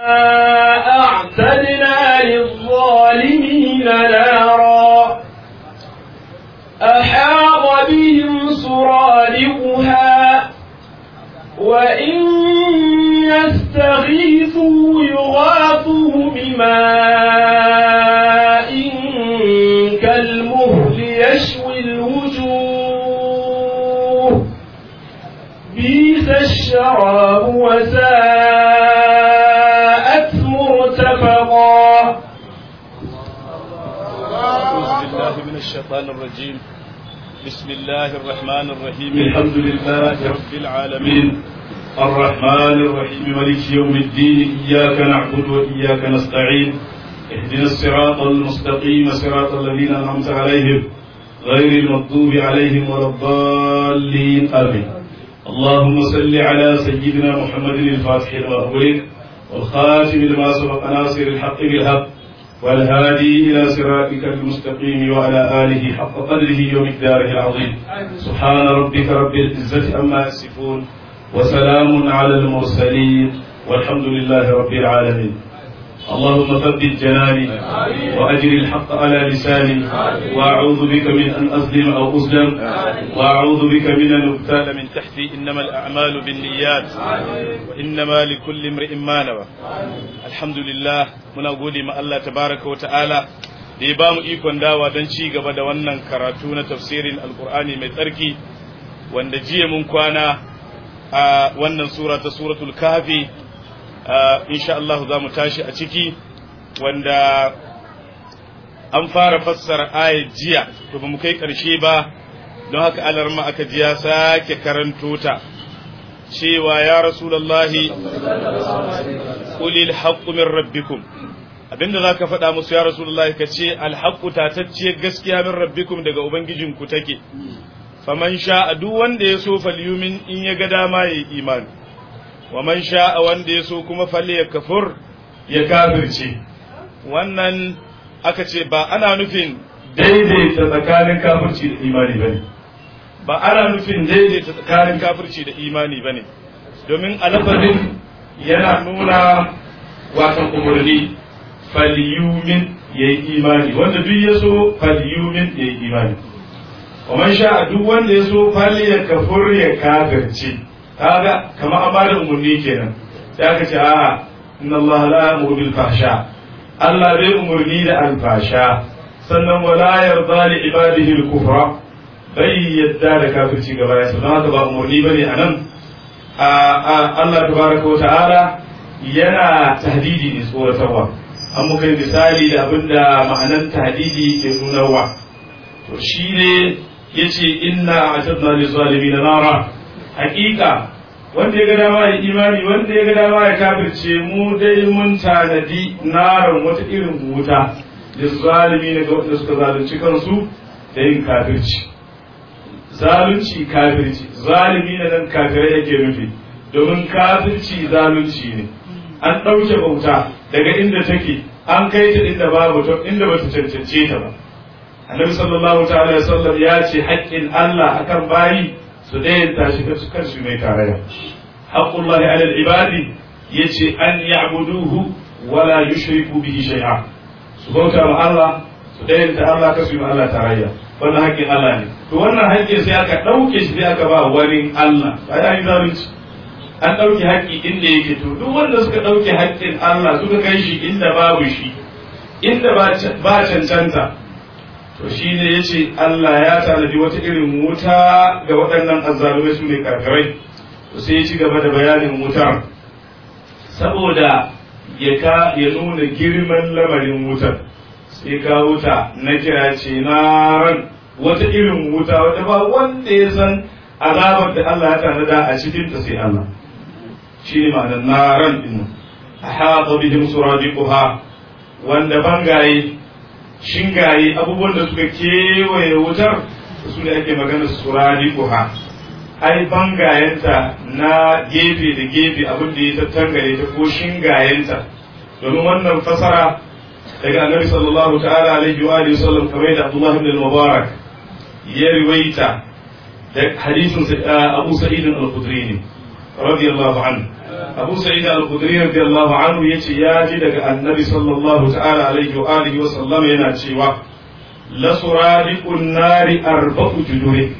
أعتدنا للظالمين نارا أحاط بهم سرادقها وإن يستغيثوا يغاثوا بماء كالمهل يشوي الوجوه بيس الشراب وساءت مرتفقا أعوذ بالله من الشيطان الرجيم بسم الله الرحمن الرحيم الحمد لله رب العالمين الرحمن الرحيم مالك يوم الدين إياك نعبد وإياك نستعين اهدنا الصراط المستقيم صراط الذين أنعمت عليهم غير المغضوب عليهم ولا الضالين آمين اللهم صل على سيدنا محمد الفاتح لما أغلق والخاتم لما سبق ناصر الحق بالحق والهادي إلى صراطك المستقيم وعلى آله حق قدره ومقداره العظيم سبحان ربك رب العزة عما يصفون وسلام على المرسلين والحمد لله رب العالمين اللهم ثبت جناني وأجر الحق على لساني وأعوذ بك من أن أظلم أو أظلم وأعوذ بك من أن أبتال من تحتي إنما الأعمال بالنيات وإنما لكل امرئ ما نوى الحمد لله muna gode ma Allah tabaraka wa ta'ala da ya bamu ikon dawa don ci gaba da wannan karatu na tafsirin alkur'ani mai tsarki wanda jiya mun kwana a wannan sura ta suratul kafi insha Allah za mu tashi a ciki wanda an fara fassara ayat jiya to ba mu kai ƙarshe ba don haka alarma aka ji ya sake karanto ta cewa ya rasulallahi qulil haqqu min rabbikum abinda zaka faɗa musu ya rasulullahi ka ce alhaqqu tatacciyar gaskiya min rabbikum daga ubangijinku take faman sha'a duk wanda ya so falyumin in ya ga dama ya yi imani wa man sha'a wanda ya so kuma falle ya kafur ya kafirce wannan aka ce ba ana nufin daidaita tsakanin kafirci da imani bane ba ana nufin daidaita tsakanin kafirci da imani bane domin alafazin yana nuna watan umarni falyumin ya yi imani wanda duk ya so falyumin ya yi imani ومن شاء duk wanda ya so fali ya kafur ya kafirce kaga kamar an bada umarni kenan sai aka ce a'a inna Allah la ya'muru bil fahsha Allah bai umarni da alfasha sannan wala yarda li ibadihi al kufra bai yadda da kafirci gaba ya don haka ba umarni bane anan Allah tabaraka wa ta'ala yana tahdidi ne tsoratarwa an muka yi misali da abinda ma'anan tahdidi ke nunarwa to shi ne ya ce inna a tattna da zalimi na nara hakika wanda ya ga dama ya imani wanda ya ga dama ya kafirce mu dai mun tanadi naran wata irin wuta da zalimi na ga wanda suka zalunci kansu da yin kafirci zalunci kafirci zalimi na nan kafirai yake nufi domin kafirci zalunci ne an ɗauke bauta daga inda take an kai ta inda babu inda bata cancance ta ba annabi sallallahu ta'ala sallam ya ce haƙƙin Allah akan bayi su dayanta shi kansu kansu mai tarayya haqqullahi ala al-ibadi yace an ya'buduhu wala yushriku bihi shay'a su bauta ma Allah su dayanta Allah kasu ma Allah tarayya wannan haƙƙin Allah ne to wannan haƙƙin sai aka ɗauke shi sai aka ba wani Allah ba ya yi zalunci an ɗauke haƙƙi inda yake to duk wanda suka ɗauke haƙƙin Allah suka kai shi inda babu shi inda ba cancanta to shi ne ya ce Allah ya tanadi wata irin wuta ga waɗannan azzalumai su ne karkarai to sai ya ci gaba da bayanin wutar saboda ya ka ya nuna girman lamarin wutar sai ka wuta na kira ce na ran wata irin wuta wata ba wanda ya san azabar da Allah ya tanada a cikin ta sai Allah shi ne ma'anar naran din a haɗa bihim suradiquha wanda bangaye shingaye abubuwan da suka kewaye wutar su ne ake magana surari kuha ai bangayenta na gefe da gefe abin da ya tattangare ta ko shingayenta domin wannan fasara daga annabi sallallahu ta'ala alaihi wa alihi sallam kamar da Abdullah ibn al-Mubarak ya riwaita da hadisin Abu Sa'id al-Khudri ne radiyallahu anhu Abu Sa'id al-Khudri radiyallahu anhu yace ya ji daga Annabi sallallahu ta'ala alaihi wa alihi wa sallam yana cewa la suradiqun nari arba'u juduri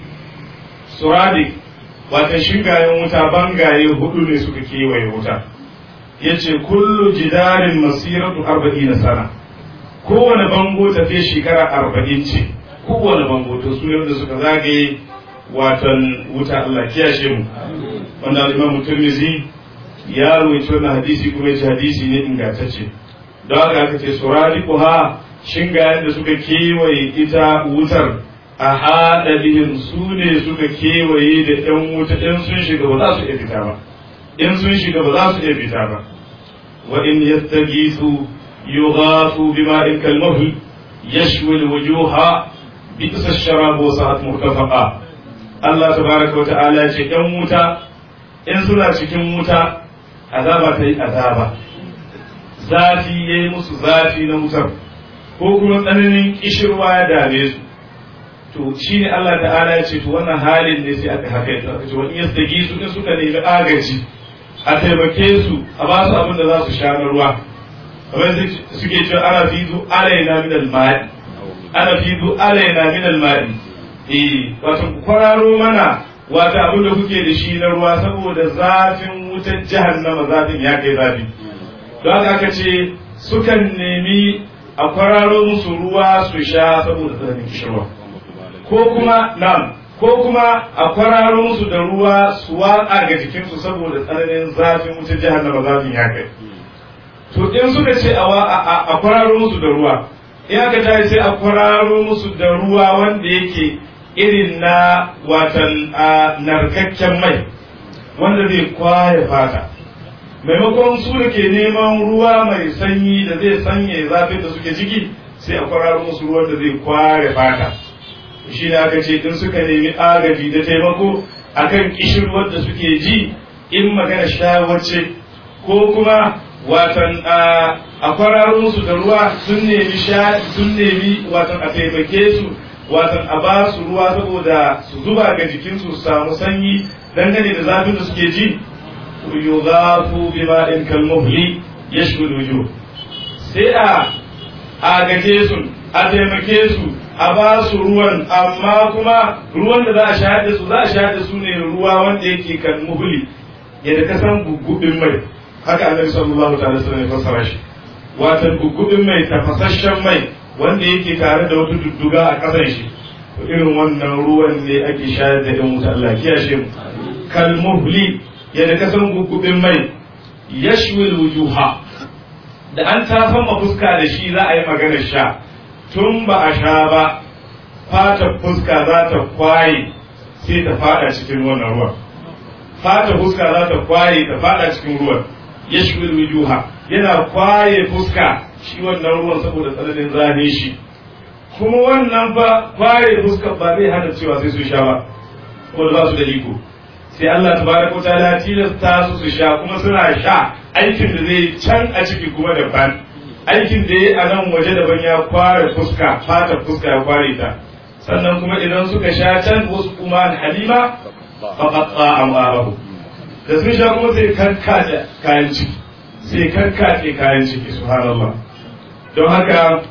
suradiq wata shingayen wuta bangaye hudu ne suka kewaye wuta yace kullu jidarin masiratu arba'ina sana kowane bango tafiye shekara arba'in ce kowane bango to su da suka zagaye watan wuta Allah kiyashe mu wanda al-Imam Tirmidhi ya rawaito wannan hadisi kuma yace hadisi ne ingantacce don haka aka ce suradiquha shingayen da suka kewaye ita wutar a haɗa bihin su ne suka kewaye da ‘yan wuta in sun shiga ba za su iya fita ba in sun shiga ba za su iya fita ba wa in yastagisu yughasu bima'in kalmahl yashwi alwujuha bi isa sharabu sa'at murtafaqa Allah tabaraka wa ta'ala ce ‘yan wuta in suna cikin wuta azaba ta yi azaba zafi yayi musu zafi na wutar ko kuma tsananin kishirwa ya dame su to shi ne Allah ta'ala ya ce to wannan halin ne sai aka haka yadda aka ce wani yastagi su in suka nemi agaji a taimake su a ba su abin da za su sha na ruwa kamar suke cewa ana fidu alaina min al-ma'i ana fidu alaina min al-ma'i eh wato kwararo mana wato abin da kuke da shi na ruwa saboda zafin wutar jahannama zafin ya kai zafi don haka aka ce sukan nemi a kwararo musu ruwa su sha saboda tsananin kishirwa ko kuma nam ko kuma a kwararo musu da ruwa su watsa ga jikinsu saboda tsananin zafin wutar jahannama zafin ya kai to in suka ce a kwararo musu da ruwa in aka tashi sai a kwararo musu da ruwa wanda yake irin na watan narkakken mai wanda zai kwaye fata maimakon su da ke neman ruwa mai sanyi da zai sanya zafin da suke ciki sai a kwararo musu ruwan da zai kware fata shi ne aka ce in suka nemi agaji da taimako akan kishirwar da suke ji in magana shawarce ko kuma watan a kwararo musu da ruwa sun nemi sun nemi watan a taimake su watan a ba su ruwa saboda su zuba ga jikinsu su samu sanyi dangane da zafin da suke ji yughafu bima'in kalmuhli yashwi wujuh sai a agaje su a taimake su a ba su ruwan amma kuma ruwan da za a shahada su za a shahada su ne ruwa wanda yake kan muhli yadda ka san gugubin mai haka annabi sallallahu ta'ala sallam ya fassara shi wato gugubin mai tafasasshen mai wanda yake tare da wata dudduga a kasan shi to irin wannan ruwan ne ake shayar da yan wuta Allah kiyashe mu kal muhli yadda ka san gugubin mai yashwil wujuha da an tafan fuska da shi za a yi maganar sha tun ba a sha ba fata fuska za ta kwaye sai ta fada cikin wannan ruwan fata fuska za ta kwaye ta fada cikin ruwan yashwil wujuha yana kwaye fuska shi wannan ruwan saboda tsananin zane shi kuma wannan ba kwaye fuska ba zai hana cewa sai su sha ba ko ba su da iko sai Allah tabaraka wa ta'ala tilasta su su sha kuma suna sha aikin da zai can a ciki kuma daban aikin da ya a nan waje daban ya kware fuska fata fuska ya kware ta sannan kuma idan suka sha can wasu kuma halima faqatta amarahu da sun sha kuma sai karkace kayan ciki sai karkace kayan ciki subhanallah don haka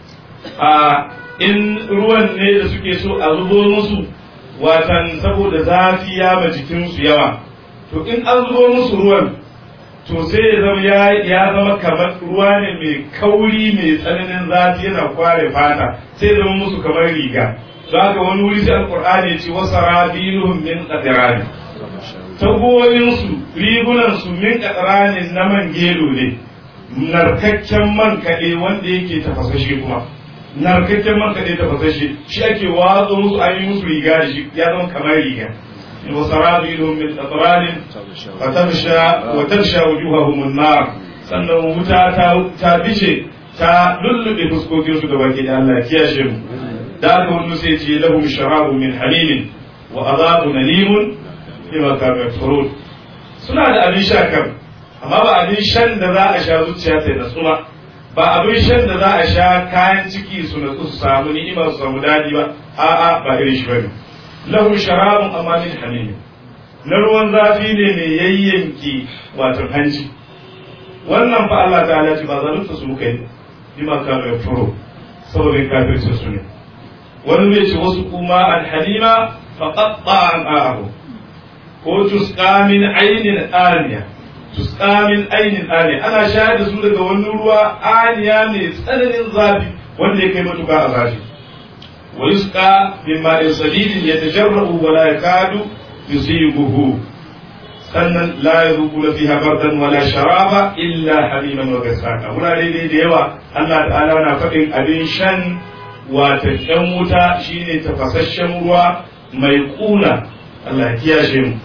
a in ruwan ne da suke so a zubo musu watan saboda zafi ya ma jikinsu yawa to in an zubo musu ruwan to sai ya zama ya zama kamar ruwa ne mai kauri mai tsananin zafi yana kware fata sai zama musu kamar riga don haka wani wuri sai alkur'ani ya ce wasu rabiluhum min qadirani tagoyinsu rigunansu min qadirani na man gelo ne narkakken man kaɗe wanda yake tafasashe kuma narkakken man kaɗe tafasashe shi ake watsa musu an yi musu riga da shi ya zama kamar riga وسرابيلهم من أطران فتغشى وتغشى وجوههم النار sannan wuta ta bice ta lullube fuskokin su gaba ke da Allah kiyashe mu da aka wani sai ce lahum sharabu min halimin wa azabu nalimun bima kanu yakfurun suna da abin sha kan amma ba abin shan da za a sha zuciya ta natsu ba ba abin shan da za a sha kayan ciki su natsu su samu ni'ima su samu dadi ba a'a ba irin shi bane lahu sharabun amma min hamim na ruwan zafi ne mai yayyanki wato hanci wannan fa Allah ta'ala ce ba zalunta su kai bi ma ka mai furo saboda kafircin su ne wani zai ce wasu kuma alhalima fa qatta an a'ahu ko tusqa min aynin aniya tusqa min aynin aniya ana shayar da su daga wani ruwa aniya ne tsananin zafi wanda ya kai matuƙa a zafi wa yusqa min ma'in sadidin yatajarrabu wa la yakadu yusibuhu sannan la yadhuqu fiha bardan wala sharaba illa hamiman wa gasaka wurare dai da yawa Allah ta'ala na faɗin abin shan wata ɗan wuta shine tafasasshen ruwa mai ƙuna Allah ya kiyashe mu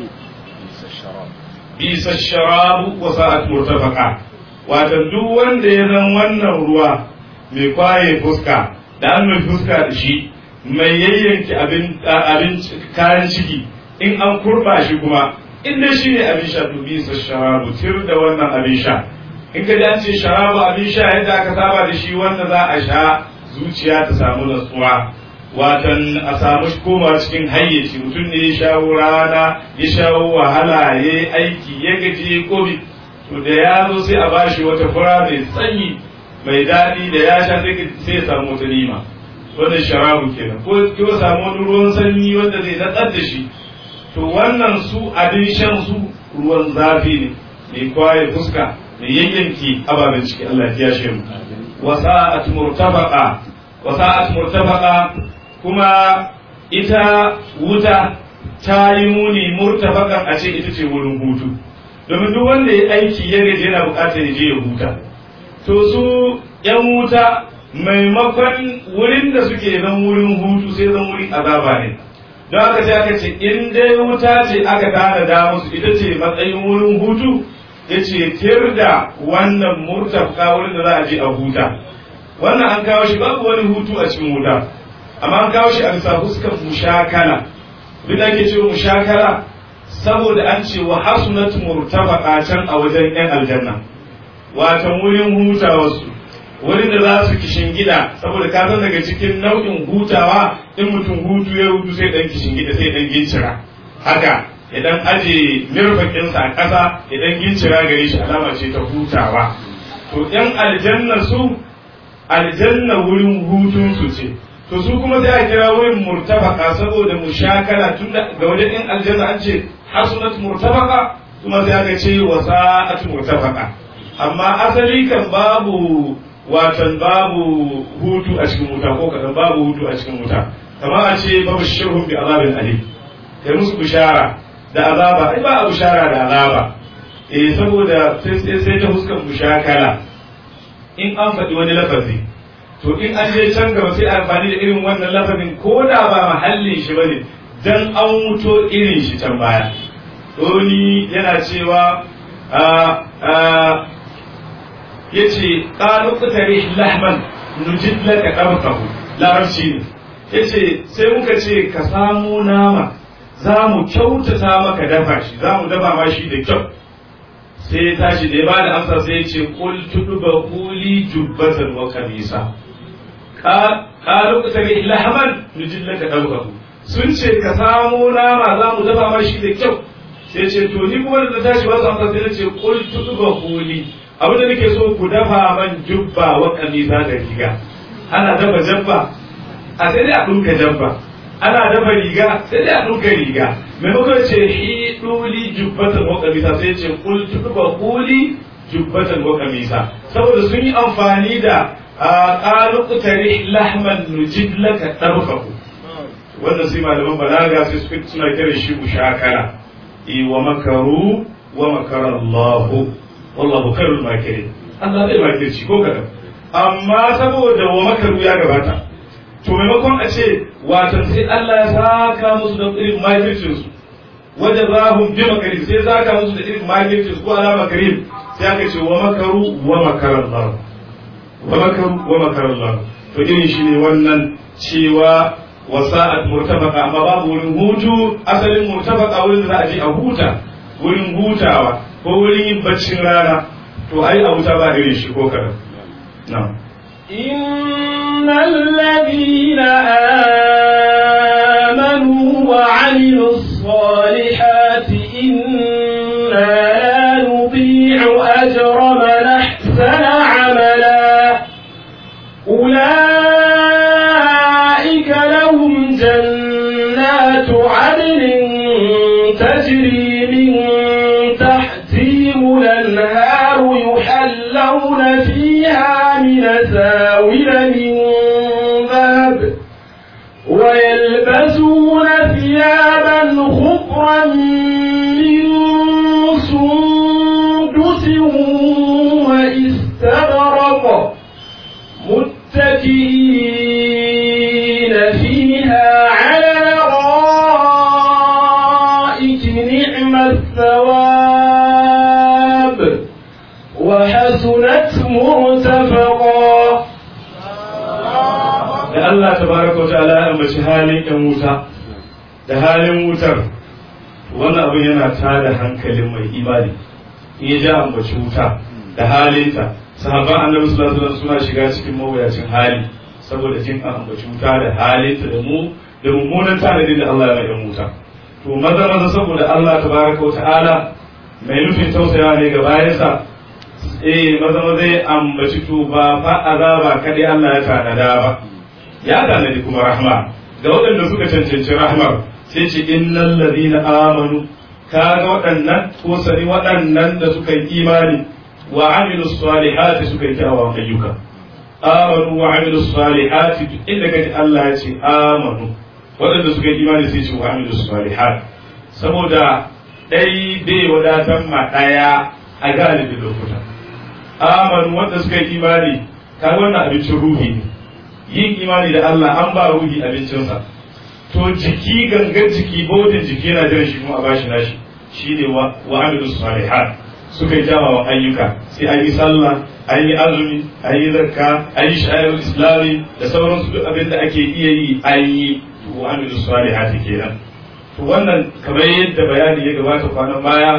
bisa sharabu wa sa'at murtafaqa wata duk wanda ya zan wannan ruwa mai kwaye fuska da an mai fuska da shi mai yayyanki abin abin kayan ciki in an kurba shi kuma in dai shi ne abin sha to bisa sharabu tir da wannan abin sha in ka an ce sharabu abin sha yadda aka saba da shi wanda za a sha zuciya ta samu natsuwa watan a samu koma cikin hayyaci mutum ne ya shawo rana ya shawo wahala ya yi aiki ya gaji ya komi to da ya zo sai a bashi wata fura mai sanyi mai daɗi da ya sha sai ya samu wata nima wannan sharabu kenan ko ko samu wani ruwan sanyi wanda zai natsar da shi to wannan su abin shan su ruwan zafi ne mai kwaye fuska mai yayyanki ababen ciki Allah ya shi mu wasa'at murtafaqa wasa'at murtafaqa kuma ita wuta ta yi muni murtafakan a ce ita ce wurin hutu domin duk wanda ya aiki ya gaji yana bukatar ya je ya huta to su yan wuta maimakon wurin da suke zan wurin hutu sai zan wurin azaba ne don haka sai aka ce in dai wuta ce aka tanada musu ita ce matsayin wurin hutu ya ce tir da wannan murtafka wurin da za a je a huta wannan an kawo shi babu wani hutu a cikin wuta amma an kawo shi a bisa fuskar mushakala duk da ake cewa mushakala saboda an ce wa hasunat murtafaqa can a wajen yan aljanna watan wurin hutawarsu wurin da za su kishin gida saboda ka san daga cikin nau'in hutawa in mutum hutu ya hutu sai dan kishin gida sai dan gincira haka idan aje mirfakinsa a ƙasa idan gincira gare shi alama ce ta hutawa to yan aljanna su aljanna wurin hutun su ce to su kuma sai a kira wurin murtabaka saboda mushakala tun ga wajen yan aljanna an ce hasunat murtabaka kuma sai aka ce wasa'at murtabaka amma asali kan babu watan babu hutu a cikin wuta ko kadan babu hutu a cikin wuta kamar a ce babu shirhun bi azabin ali kai musu bishara da azaba ai ba a bishara da azaba eh saboda sai sai ta huskan mushakala in an faɗi wani lafazi to in an je can gaba sai amfani da irin wannan lafazin ko da ba mahallin shi bane dan an wuto irin shi can baya ni yana cewa yace qalu qtari lahman nujid laka qabtahu larabci ne yace sai muka ce ka samu nama za mu kyautata maka dafa shi za mu dafa ma shi da kyau sai ya tashi da ya ba da amsa sai ya ce kul tuduba kuli jubbatan wa kamisa qalu qtari lahman nujid laka qabtahu sun ce ka samu nama za mu dafa ma shi da kyau sai ce to ni kuma da tashi ba su amsa sai na ce kul tuduba kuli abin da nake so ku dafa man jubba wa kamisa da riga ana dafa jabba a sai dai a ɗinka jabba ana dafa riga sai dai a ɗinka riga maimakon ce hi ɗuli jubbatan wa kamisa sai ce kul tuba kuli jubbatan wa kamisa saboda sun yi amfani da ƙalu kutare lahman nujid laka ɗarfaku wannan sai malaman balaga sai suna kiran shi mushakara wa makaru wa makara Allahu wallahu khairul makirin Allah zai makirci ko kadan amma saboda wa makaru ya gabata to maimakon a ce watan sai Allah ya saka musu da irin makircin su wajen zahum bi makarin sai saka musu da irin makircin su ko ala makarin sai aka ce wa makaru wa makaran Allah wa makaru wa makaran Allah to irin shi ne wannan cewa wasa'at murtafaqa amma babu wurin hutu asalin murtafaqa wurin da za a je a huta wurin hutawa ko wurin yin baccin rana to ai a wuta ba irin shi ko kadan na'am إن الذين آمنوا وعملوا الصالحات عدن تجري من تحتهم الأنهار يحلون فيها من ساور من ذهب ويلبسون ثيابا خضرا من سندس واستبرق متكئين فيها على رائك نعم الثواب وحسنت مرتفقا da Allah tabaraka wa ta'ala ya ambaci halin yan wuta da halin wutar wannan abin yana tada hankalin mai imani in ya ja ambaci wuta da halinta sahabban annabi sallallahu alaihi wasallam suna shiga cikin mawuyacin hali saboda jin an ambaci wuta da halinta da mu da mummunan tanadin da Allah ya mai wuta to maza maza saboda Allah tabaraka wa ta'ala mai nufin tausayawa ne ga bayansa eh maza maza ya ambaci to ba fa azaba kadai Allah ya tanada ba ya tanadi kuma rahma ga waɗanda suka cancanci rahmar sai ce innal ladina amanu kaga waɗannan ko sani waɗannan da suka yi imani wa amilu salihati suka yi kyawawan ayyuka amanu wa amilu salihati duk inda kaji Allah ya ce amanu waɗanda suka yi imani sai ce wa amilu salihati saboda ɗai bai wadatar ma ɗaya a galibin lokuta amanu wanda suka yi imani kaga wannan abincin ruhi ne yin imani da Allah an ba ruhi abincinsa to jiki gangan jiki bodin jiki yana jiran shi kuma a bashi nashi shine wa wa amilu salihat suka yi jawawan ayyuka sai an yi sallah an yi azumi an yi zakka an yi sha'irul islami da sauransu duk abin da ake iya yi an yi to wa amilu salihat kenan to wannan kamar yadda bayani ya gabata kwanan baya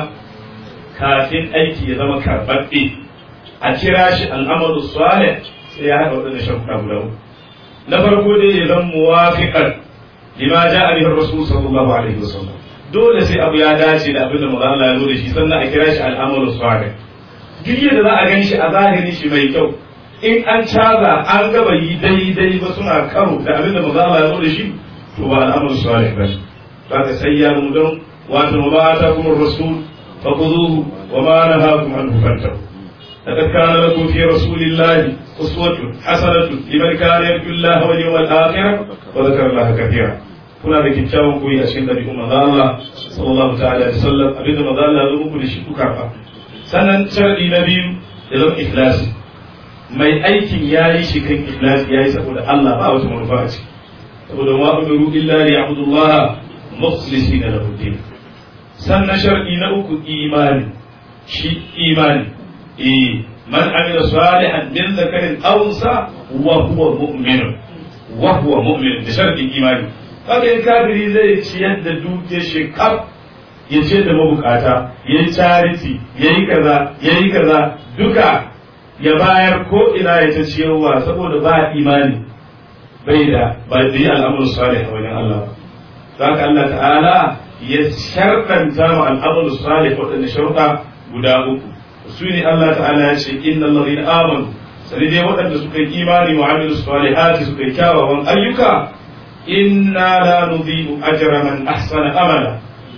kafin aiki ya zama karɓaɓɓe a kira shi al'amalu salih sai ya haɗa waɗanda shafuka guda uku na farko dai ya zama muwafiqan lima ja'a bihi rasul sallallahu alaihi wasallam dole sai abu ya dace da abin da manzo Allah ya zo da shi sannan a kira shi al'amalu salih duk yadda za a gan shi a zahiri shi mai kyau in an caza an gaba yi daidai ba suna karo da abin da manzo Allah ya zo da shi to ba al'amalu salih ba haka sai ya mu don wato ma ta kuma rasul fa khudhuhu wa ma nahakum anhu fantahu لقد كان لكم في رسول الله أسوة حسنة لمن كان يرجو الله واليوم الآخر وذكر الله كثيرا kuna da kyakkyawan koyi a cikin ɗabi'un manzo Allah sallallahu ta'ala alaihi wasallam abin da manzo Allah ya muku da shi ku karba sannan sharadi na biyu da zan ikhlasi mai aikin yayi shi kan ikhlasi yayi saboda Allah ba wata manufa a ciki saboda wa umiru illa li ya'budullaha mukhlisina lahu din sannan sharadi na uku imani shi imani إيه من عمل صالحا من ذكر أو أنثى وهو مؤمن وهو مؤمن بشرط الإيمان kaga in kafiri zai ciyar da duke shi kaf ya ce da mabukata ya yi charity ya yi kaza ya yi kaza duka ya bayar ko ina ya ta ciyarwa saboda ba imani bai da ba da yi al'amur salih a wajen Allah ba haka Allah ta'ala ya sharɗanta ma al'amur salih waɗanda sharuɗa guda uku su ne Allah ta'ala ya ce inna allazina amanu sai dai waɗanda suka yi imani wa amilu salihati suka yi kyawawan ayyuka inna la nudhi'u ajra man ahsana amala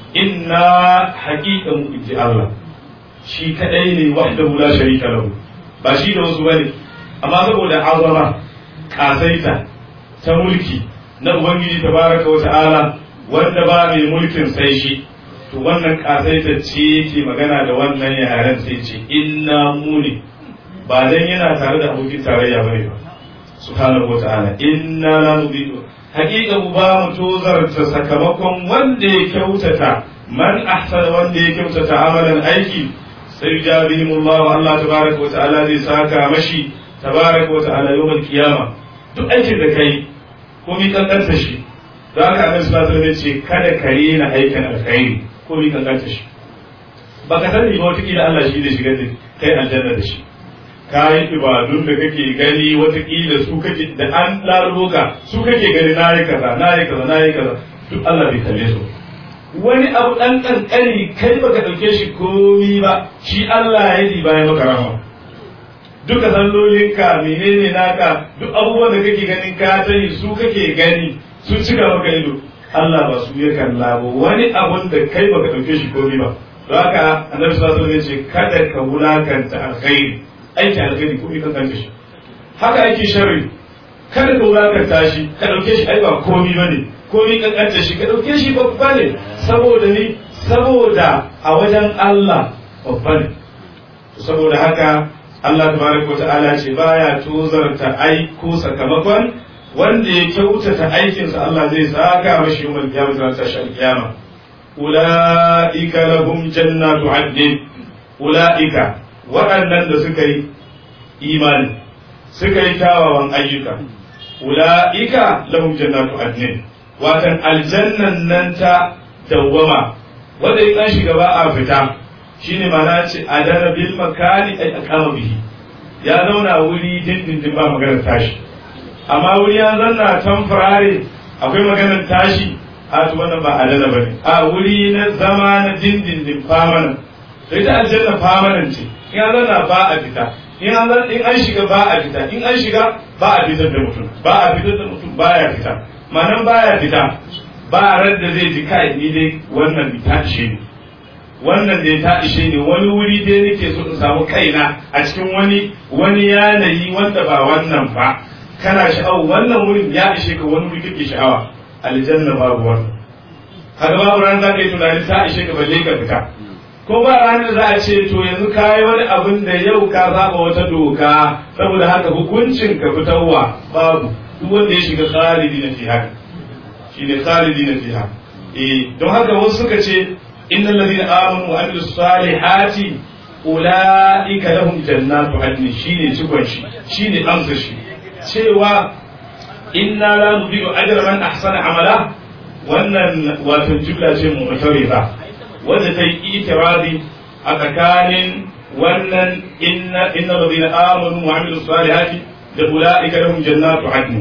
inna haqiqan inji Allah shi kadai ne wahdahu la sharika lahu ba shi da wasu bane amma saboda azama kasaita ta mulki na ubangiji tabaraka wa ta'ala wanda ba mai mulkin sai shi to wannan kasaita ce yake magana da wannan yaren sai ce inna muni ba dan yana tare da abokin tarayya bane ba subhanahu wata'ala inna la nudhi'u haqiqa mu ba mu tozarta sakamakon wanda ya kyautata man ahsana wanda ya kyautata amalan aiki sai jabihimullahu Allah tabaraka wata'ala zai saka mashi tabaraka wata'ala yawmal qiyama duk aikin da kai ko mi kankanta shi da haka annabi sallallahu alaihi wasallam ya ce kada ka rena aikin alkhairi ko mi kankanta shi ba ka sani ba watakila Allah shi da shiga da kai aljanna da shi ka yi ibadun da kake gani watakila su kake da an lalubo ka su kake gani na yi kaza na yi kaza na yi kaza duk Allah bai kalle su wani abu dan kankani kai baka dauke shi komi ba shi Allah ya yi bayan maka rahama duka sallolinka menene naka duk abubuwan da kake ganin ka tayi su kake gani sun cika maka ido Allah ba su ya kalla ba wani abun da kai baka dauke shi komai ba don haka annabi sallallahu alaihi wasallam ya ce kada ka wulakanta alkhairi aiki alkhairi komai kan kanta shi haka aiki sharri kada ka wulakanta shi ka dauke shi ai ba komai bane komai kan kanta shi ka dauke shi babba ne saboda ni saboda a wajen Allah babba ne saboda haka Allah tabaraka wa ta'ala ce baya tozarta aiko sakamakon wanda ya kyautata aikinsa Allah zai saka mashi yawan kiyama ta tashi kiyama ulaika lahum jannatu adnin ulaika waɗannan da suka yi imani suka yi kyawawan ayyuka ulaika lahum jannatu adnin watan aljannan nan ta dawwama wanda ya shiga ba a fita shine mana ce adana bil makani ay aqama bihi ya zauna wuri dindindin ba maganar tashi amma wuri ya zanna tamfurare akwai maganar tashi a to wannan ba adana bane a wuri na zama na dindindin famanan da ita aljanna famanan ce in an zanna ba a fita in an in an shiga ba a fita in an shiga ba a fitar da mutum ba a fitar da mutum baya fita manan baya fita ba a ran da zai ji kai ni dai wannan ta ishe ni wannan da ta ishe ni wani wuri dai nake so in samu kaina a cikin wani wani yanayi wanda ba wannan ba kana sha'awa wannan wurin ya ishe ka wani wuri kake sha'awa aljanna babu wannan kaga babu ran za ka yi tunani ta ishe ka balle ka fita ko ba ranar za a ce to yanzu ka yi wani abin da yau ka zaba wata doka saboda haka hukuncin ka fitarwa babu duk wanda ya shiga khalidi na fiha shine khalidi na fiha eh don haka wasu suka ce innal ladina amanu wa amilus salihati ulaika lahum jannatu adn shine cikon shi shine amsa shi cewa inna la nudiyu ajra man ahsana amala wannan wato jumla ce mu mutarifa wanda ta yi itirazi a tsakanin wannan inna inna ladina amanu wa amilus salihati da ulaika lahum jannatu adn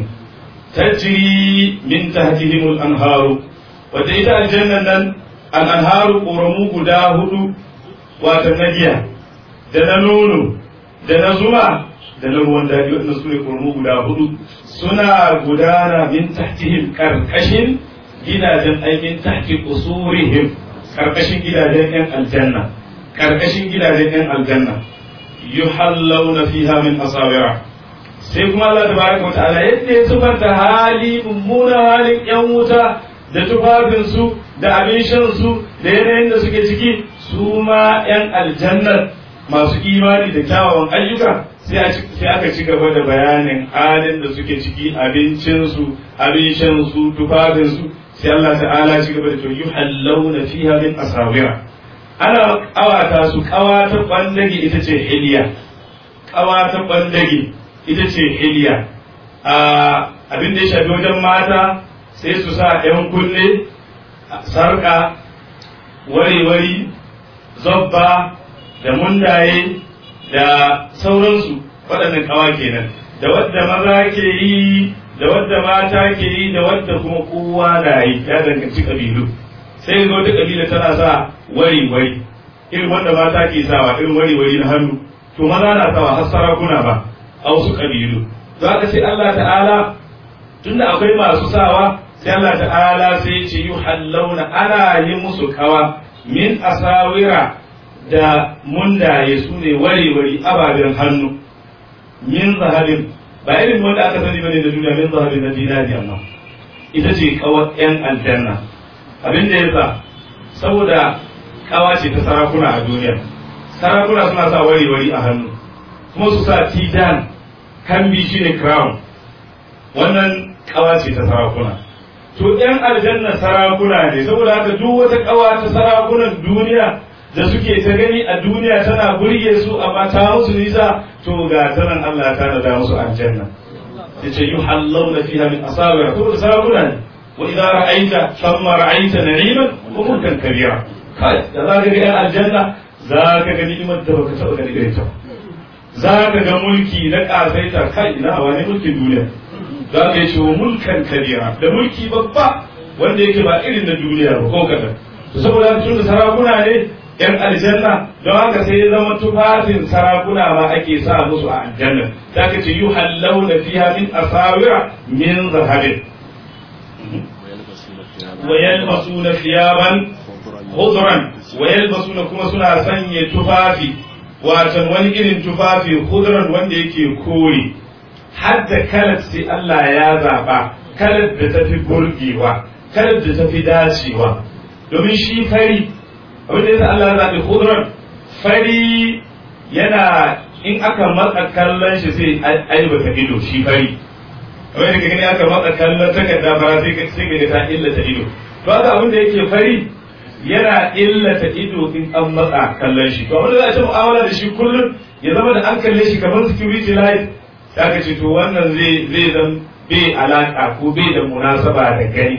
tajri min tahtihim al-anharu wata ita aljannan nan al-anharu ƙoramu guda hudu wata na giya da na nono da na zuma da na ruwan daɗi waɗanda su ne ƙoramu guda hudu suna gudana min tahtihim karkashin gidajen aikin tahti usurihim karkashin gidajen yan aljanna karkashin gidajen yan aljanna yuhallawna fiha min asawira sai kuma Allah tabaraka wa ta'ala yadda ya sufanta hali mummunan halin yan wuta da tufafinsu da abin shansu da yanayin da suke ciki su ma yan aljannar masu imani da kyawawan ayyuka sai aka ci gaba da bayanin halin da suke ciki abincinsu abin shansu tufafinsu sai Allah ta'ala ci gaba da to yuhallawna fiha min asawira ana kawata su kawa ta bandage ita ce hiliya kawa ta bandage ita ce hiliya abin da ya shafi wajen mata sai su sa ‘yan kunne sarƙa wari-wari zobba da mundaye da sauransu waɗannan kawa kenan da wadda maza ke yi da wadda mata ke yi da wadda kuma kowa na yi ya danganci ƙabilu sai ga wata ƙabila tana sa wari-wari irin wanda mata ke sawa irin wari-wari na hannu to maza na sawa har sarakuna ba a wasu ƙabilu za ka sai Allah ta'ala tunda akwai masu sawa sai Allah ta'ala sai ce yi hallauna ana yi musu kawa min asawira da mundaye su ne wari-wari ababen hannu min zahabin ba irin wanda aka sani bane da duniya min zahabin na dinari amma ita ce kawar yan aljanna abin da yasa saboda kawa ce ta sarakuna a duniya sarakuna suna sa wari-wari a hannu kuma su sa tidan kambi shine crown wannan kawa ce ta sarakuna to yan aljanna sarakuna ne saboda haka duk wata kawa ta sarakunan duniya da suke ta gani a duniya tana burge su amma ta musu nisa to ga tanan Allah ta nada musu aljanna yace yuhallawna fiha min asawir to sarakuna ne wa idza ra'aita thumma ra'aita na'iman wa mulkan kabira kai da za ka ga yan aljanna za ka ga ni'imar da baka taba gani irin ta za ka ga mulki na kasaita kai ina wani mulkin duniya za ka yi wa mulkan kabira da mulki babba wanda yake ba irin na duniya ba ko kadan saboda tun da sarakuna ne yan aljanna don haka sai ya zama tufafin sarakuna ma ake sa musu a aljanna za ka ce yuhallawna fiha min asawira min zahabin wa yalbasuna thiyaban khudran wa yalbasuna kuma suna sanya tufafi watan wani irin tufafi khudran wanda yake kore hadda kalat sai Allah ya zaba kalat da tafi burgewa kalat da tafi dacewa domin shi fari abin da yasa Allah ya zabi khudran fari yana in aka matsa kallon shi sai aibata ido shi fari kamar da gani aka matsa kallon takarda fara sai ka sai ka ta illata ido to haka abin da yake fari yana illata ido in an matsa kallon shi to abin da za a ci mu'amala da shi kullum ya zama da an kalle shi kamar security light ya ka ce to wannan zai zai zan bai alaka ko bai da munasaba da gani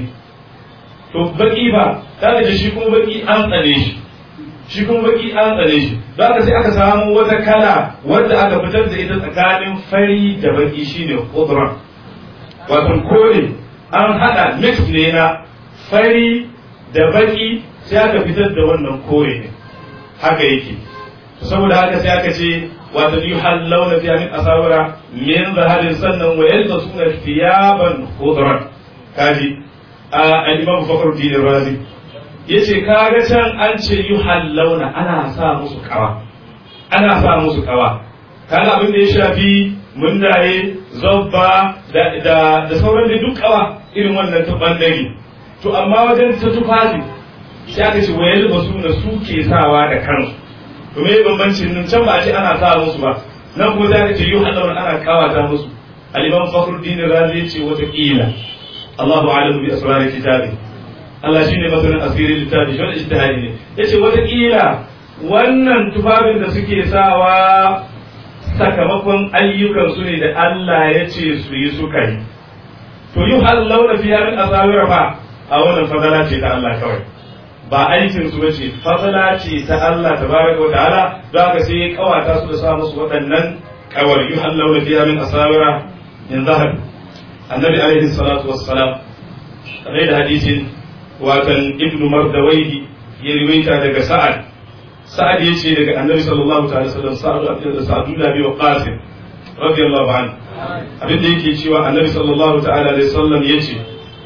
to baki ba za ka ji shi kuma baki an tsane shi shi kuma baki an tsane shi don haka sai aka samu wata kala wadda aka fitar da ita tsakanin fari da baki shine khudra wato kore an hada mix ne na fari da baki sai aka fitar da wannan kore ne haka yake saboda haka sai aka ce wato yuhallawna fiha min asawira min zaharin sannan wa yalbasuna thiyaban khudran kaji al-imam fakhruddin razi yace kaga can an ce yuhallawna ana sa musu kawa ana sa musu kawa kaga abin da ya shafi mundaye zobba da da da sauran da duk kawa irin wannan ta bandare to amma wajen ta tufafi sai aka ce wayar ba su na su ke sawa da kansu to me bambancin nan can ba a ce ana sa musu ba nan kuma sai aka ce yuhallawna ana kawata musu al-imam fakhruddin razi yace wata kila Allahu a'lamu bi asrar kitabi Allah shine masanin asirin littafi shi wani ijtihadi ne yace wataƙila wannan tufafin da suke sawa sakamakon ayyukan su ne da Allah ya ce su yi suka yi to yi hallauna fiya min asawira fa a wannan fadala ce ta Allah kawai ba aikin su bace fadala ce ta Allah tabaraka wa ta'ala don haka sai ya kawata su da sa musu waɗannan kawar yi hallauna fiya min asawira in zahab annabi alaihi salatu wassalam kamar da hadisin watan ibnu mardawaihi ya riwaita daga sa'ad sa'ad ya ce daga annabi sallallahu ta'ala sallam sa'ad da sa'adu da biyu qasim radiyallahu anhu abin da yake cewa annabi sallallahu ta'ala alaihi sallam ya ce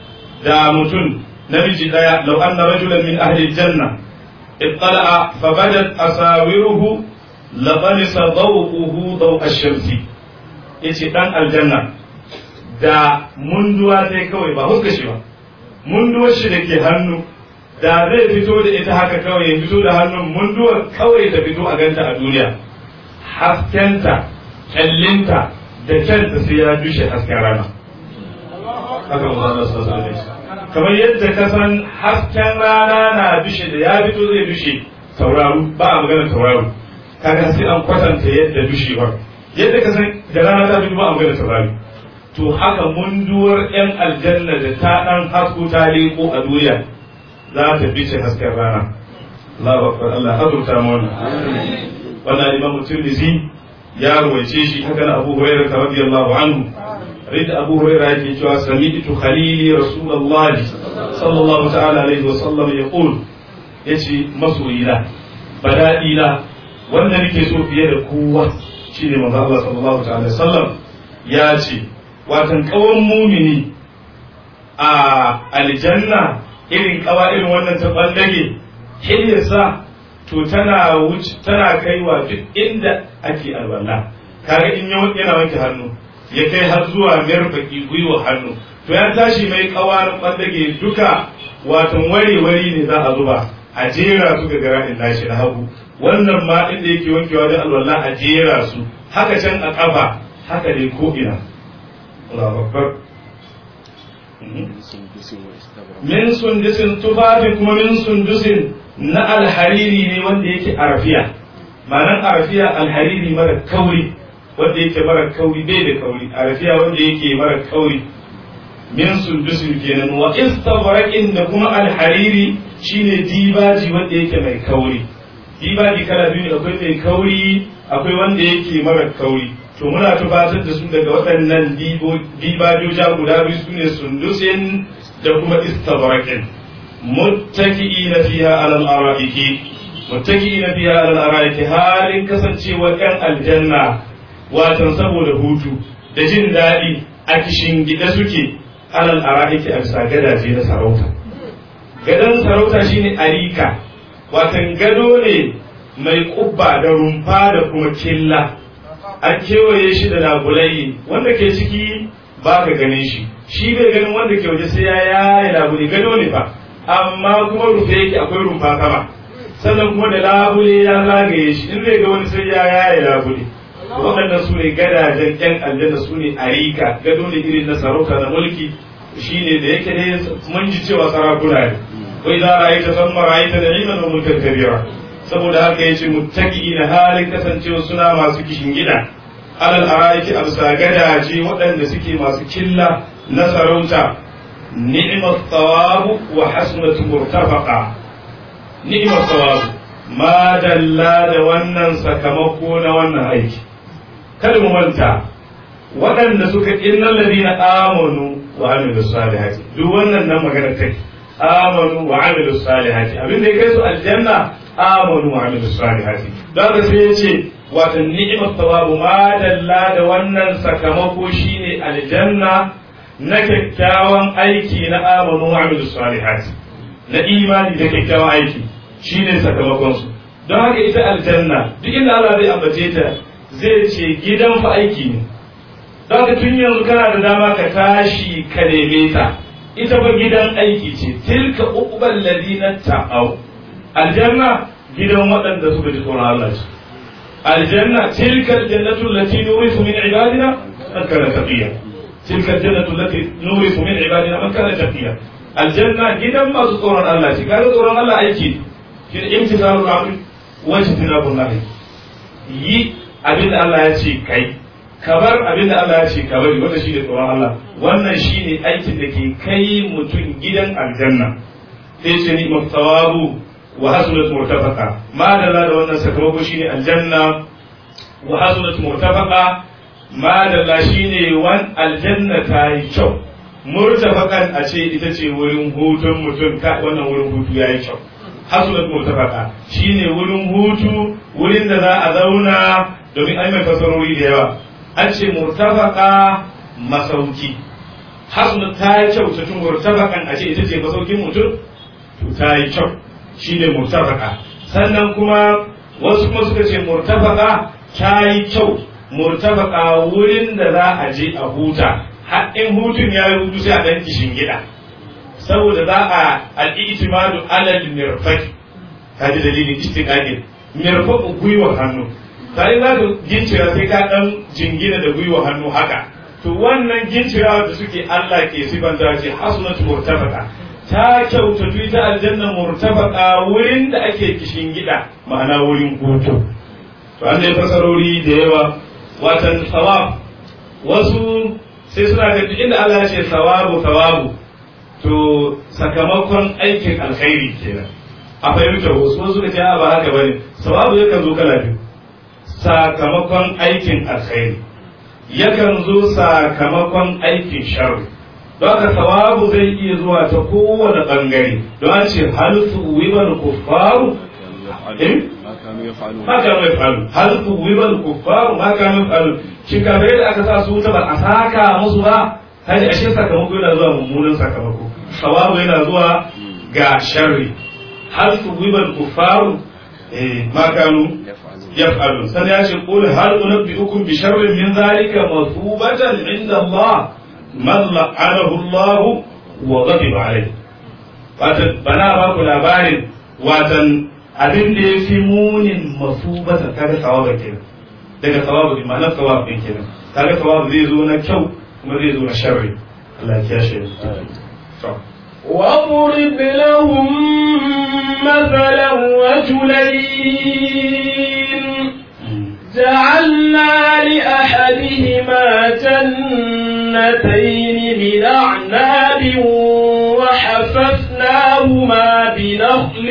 da mutum namiji daya law anna rajulan min ahli janna ittala'a fa badat asawiruhu labanisa dawquhu daw ash-shamsi yace dan aljanna da munduwa sai kawai ba huska shi ba munduwar shi da ke hannu da zai fito da ita haka kawai ya fito da hannun munduwar kawai ta fito a ganta a duniya haskenta kyallinta da kyanta sai ya dushe hasken rana haka mu zama kamar yadda ka san hasken rana na dushe da ya fito zai dushe tauraro ba a magana tauraro kaga sai an kwatanta yadda dushewar yadda ka san da rana ta fito ba a magana tauraro to haka munduwar 'yan aljanna da ta ɗan hasko ta leko a duniya za ta bice hasken rana Allahu akbar Allah azurta mu wannan wannan imam Tirmidhi ya ruwaice shi haka na Abu Hurairah radiyallahu anhu rid Abu Hurairah yake cewa sami'tu khalili Rasulullah sallallahu ta'ala alaihi wa sallam yaqul yace masoyina bada'ila wanda nake so fiye da kowa shine manzo Allah sallallahu ta'ala alaihi wa sallam ya ce watan kawan mumini a aljanna irin kawa irin wannan ta ballage hilyarsa to tana wuce tana kaiwa duk inda ake alwala kaga in yana wanke hannu ya kai har zuwa mirfaki gwiwa hannu to ya tashi mai kawarin ballage duka watan wari-wari ne za a zuba a jera su ga gara'in nashi na hagu wannan ma inda yake wankewa da alwala a jera su haka can a kafa haka dai ko ina Allahu Akbar. Min sundusin tufafi kuma min sundusin na alhariri ne wanda yake arafiya. Ma'anar arafiya alhariri mara kauri wanda yake mara kauri bai da kauri arafiya wanda yake mara kauri. Min sundusin kenan wa istabraqin da kuma alhariri shine dibaji wanda yake mai kauri. Dibaji kala biyu ne akwai mai kauri akwai wanda yake mara kauri. to muna tubatar da su daga waɗannan dibajoja guda biyu su ne sundusin da kuma istabrakin muttaki na fiha alal ara'iki muttaki na fiha alal ara'iki halin kasancewar yan aljanna watan saboda hutu da jin daɗi a kishin gida suke alal ara'iki a bisa gadaje na sarauta gadon sarauta shine arika watan gado ne mai kubba da rumfa da kuma killa an kewaye shi da labulai wanda ke ciki ba ka ganin shi shi bai ganin wanda ke waje sai ya yaye labule gado ne fa amma kuma rufe yake akwai rumfa sama sannan kuma da labule ya zagaye shi in zai ga wani sai ya yaye labule waɗannan su ne gadajen ƴan aljanna su ne arika gado ne irin na sarauta na mulki shine da yake ne mun ji cewa sarakuna ne wai za a yi ta san marayita da iman wa mulkan kabira saboda haka yace muttaqi na halin kasancewa suna masu kishin gida alal araiki amsa gadaje waɗanda suke masu killa na sarauta ni'mat thawabu wa hasnatu murtafaqa ni'mat thawabu ma dalla da wannan sakamako na wannan aiki kada mu manta waɗanda suka innal ladina amanu wa amilus salihati duk wannan nan magana take amanu wa amilus salihati abin da ya kai su aljanna amanu wa amilus salihati don haka sai ya ce wato ni'imar tawabu ma dalla da wannan sakamako shine aljanna na kyakkyawan aiki na amanu wa amilus salihati na imani da kyakkyawan aiki shine sakamakon su don haka ita aljanna duk inda Allah zai ambace ta zai ce gidan fa aiki ne don haka tun yanzu kana da dama ka tashi ka neme ta ita fa gidan aiki ce tilka uqbal ladina ta'aw aljanna gidan waɗanda suka ji tsoron Allah ce aljanna tilka aljannatu allati nurisu min ibadina man kana taqiya tilka aljannatu allati nurisu min ibadina man kana taqiya aljanna gidan masu tsoron Allah ce kaga tsoron Allah aiki shi ne imtisalul amri wa ijtinabun nahi yi abinda Allah ya ce kai kabar abinda Allah ya ce ka bari wanda shi ne tsoron Allah wannan shi ne aikin da ke kai mutum gidan aljanna sai ce ni maftawabu wa hasunat murtafaqa ma da da wannan sakamako shine aljanna wa hasunat murtafaqa ma da shine wan aljanna ta yi kyau murtafaqan a ce ita ce wurin hutun mutum ka wannan wurin hutu yayi kyau hasunat murtafaqa shine wurin hutu wurin da za a zauna domin ai mai fasarori da yawa an ce murtafaka masauki hasnu ta yi kyau ta tun murtafakan a ce ita ce masaukin mutum to ta yi kyau shi ne murtafaka sannan kuma wasu kuma suka ce murtafaka ta yi kyau murtafaka wurin da za a je a huta haɗin hutun ya yi hutu sai a ɗan kishin gida saboda za a al'itimadu alal mirfaki kaji dalilin istiqaqin mirfaku gwiwa hannu sai za ka gincira sai ka dan jingina da gwiwa hannu haka to wannan gincira da suke Allah ke sifanta ce hasunatu murtafaqa ta kyautatu ita aljanna murtafaqa wurin da ake kishin gida ma'ana wurin hutu to an dai fasarori da yawa watan sawab wasu sai suna ga inda Allah ya ce sawabu sawabu to sakamakon aikin alkhairi kenan a fahimta wasu wasu suka ce ba haka bane sawabu yakan zo kala biyu sakamakon aikin alkhairi yakan zo sakamakon aikin sharri don haka sawabu zai iya zuwa ta kowane bangare don an ce hal tuwibal kuffaru ma kanu yafalu hal tuwibal kuffaru ma kanu yafalu shin kafirai da aka sa su wuta ba a saka musu ba kaji ashe sakamako yana zuwa mummunan sakamako sawabu yana zuwa ga sharri hal tuwibal kuffaru ma kanu يفعلون سنياش يقول هل أنبئكم بشر من ذلك مثوبة عند الله من لعنه الله وغضب عليه watan bana ba ku labarin watan abin da ya fi munin masubata kaga sawaba kenan daga sawabu ne ma'anar sawabu din kenan kaga sawabu zai zo na kyau kuma zai zo na sharri Allah ya kiyashe واضرب لهم مثلا رجلين جعلنا لأحدهما جنتين من أعناب وحففناهما بنخل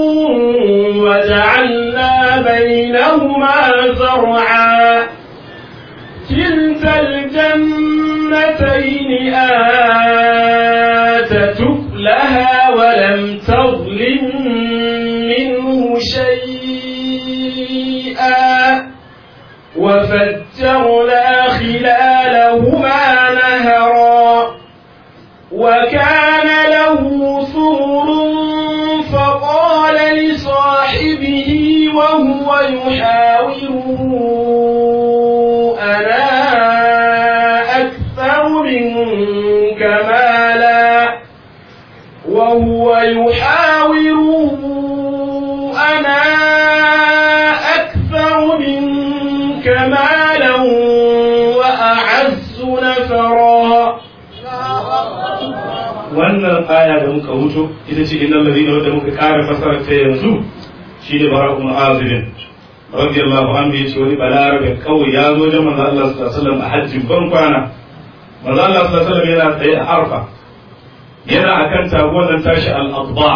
وجعلنا بينهما زرعا كلتا الجنتين آتت لها ولم تظلم منه شيئا وفجرنا خلالهما نهرا وكان له ثمر وهو يحاور أنا أكثر منك مالا وهو يحاور أنا أكثر منك مالا وأعز نفرا wannan aya da muka wuto ita ce innal ladina wadda muka ƙara fasarar ta yanzu shine barakun azibin radiyallahu anhu yace wani balarabe kawai ya zo da manzo Allah sallallahu alaihi wasallam a hajjin ban kwana manzo Allah sallallahu alaihi wasallam yana tsaye a arfa yana akan taguwar nan tashi al-adba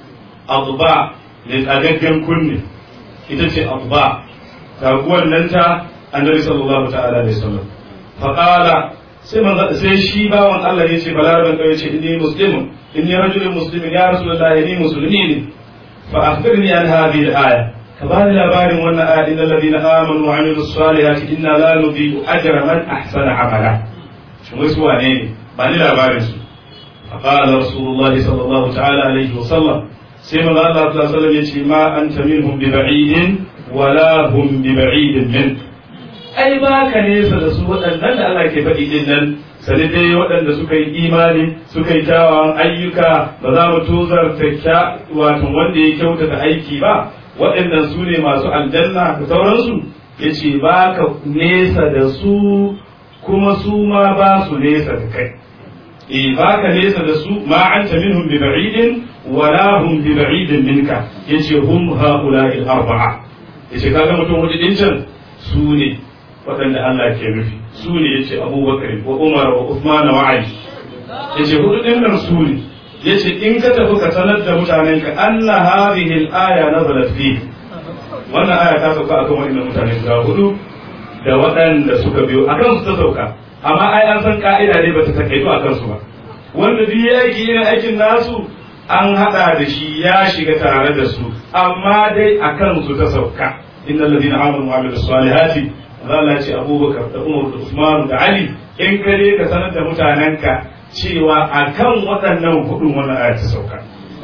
adba ne tsagaggen kunne ita ce adba taguwar nan ta annabi sallallahu ta'ala alaihi wasallam faqala sai manzo sai shi bawan Allah ya ce balaraban kai ce inni muslimun inni rajulun muslimin ya rasulullahi ni musulmi ne fa akhbirni an hadhihi al-aya ka bani labarin wannan aya innal ladina amanu wa amilus salihati inna la nudhi'u ajra man ahsana amala shin wai su wane ne ba ni labarin su fa qala rasulullahi sallallahu ta'ala alaihi wa sallam sai manzo Allah sallallahu alaihi wasallam ya ce ma anta minhum bi ba'idin wala hum bi ba'idin minka ai ba ka nesa da su waɗannan da Allah ke faɗi din nan sani dai waɗanda suka yi imani suka yi kyawawan ayyuka ba za mu tozarta kya wato wanda ya kyautata aiki ba waɗannan su ne masu aljanna da sauransu ya ce ba ka nesa da su kuma su ma ba su nesa da kai e ba ka nesa da su ma anta minhum bi ba'idin wala hum bi ba'idin minka yace hum haula'i al-arba'a yace kaga mutum hudu din can su ne waɗanda Allah ke nufi su ne ya ce abubakar wa umar wa usman wa ali ya ce hudu ɗin nan su ne ya ce in ka tafi ka sanar da mutanen ka anna hadhihi al-aya nazalat fi wannan aya ta sauka akan waɗannan mutane guda hudu da waɗanda suka biyo akan su ta sauka amma ai an san ka'ida ne bata takaitu a kansu ba wanda duk yaki yana aikin nasu an hada da shi ya shiga tare da su amma dai akan su ta sauka innal ladina amanu wa amilus salihati Allah ce Abubakar da Umar da Usman da Ali in ka je ka sanar da mutanenka cewa akan waɗannan hudun wannan aya ta sauka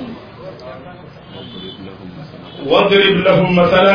واضرب لهم مثلا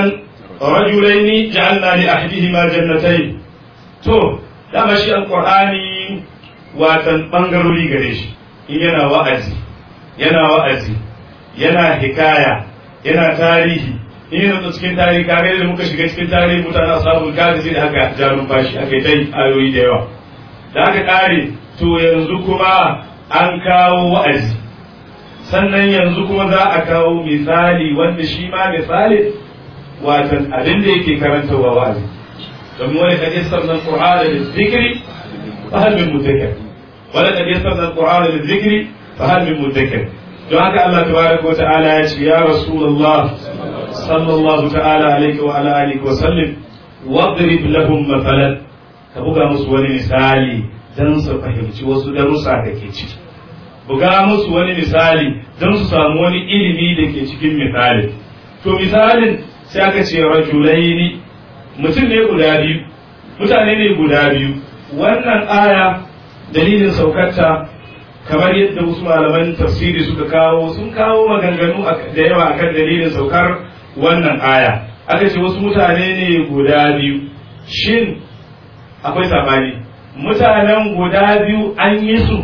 رجلين جعلنا لأحدهما جنتين to dama shi alqur'ani watan bangarori gare shi in yana wa'azi yana wa'azi yana hikaya yana tarihi in yana cikin tarihi kare da muka shiga cikin tarihi mutane ashabul kafi sai da aka ja numfashi aka yi ayoyi da yawa da aka kare to yanzu kuma an kawo wa'azi sannan yanzu kuma za a kawo misali wanda shi ma misali watan abin da yake karantarwa wa'azi domin wani kan isar nan qur'ana da zikri fa hal min mudakkir wala kan isar nan qur'ana da zikri fa hal min mudakkir don haka Allah tabaraka wa ta'ala ya ce ya rasulullah sallallahu ta'ala alaihi wa ala alihi wa sallim wadrib lahum mathalan ka buga musu wani misali dan su fahimci wasu darussa da ke ciki buga musu wani misali don su samu wani ilimi da ke cikin misali to misalin sai aka ce rajulaini mutum ne guda biyu mutane ne guda biyu wannan aya dalilin saukarta kamar yadda wasu malaman tafsiri suka kawo sun kawo maganganu da yawa akan dalilin saukar wannan aya aka ce wasu mutane ne guda biyu shin akwai sabani mutanen guda biyu an yi su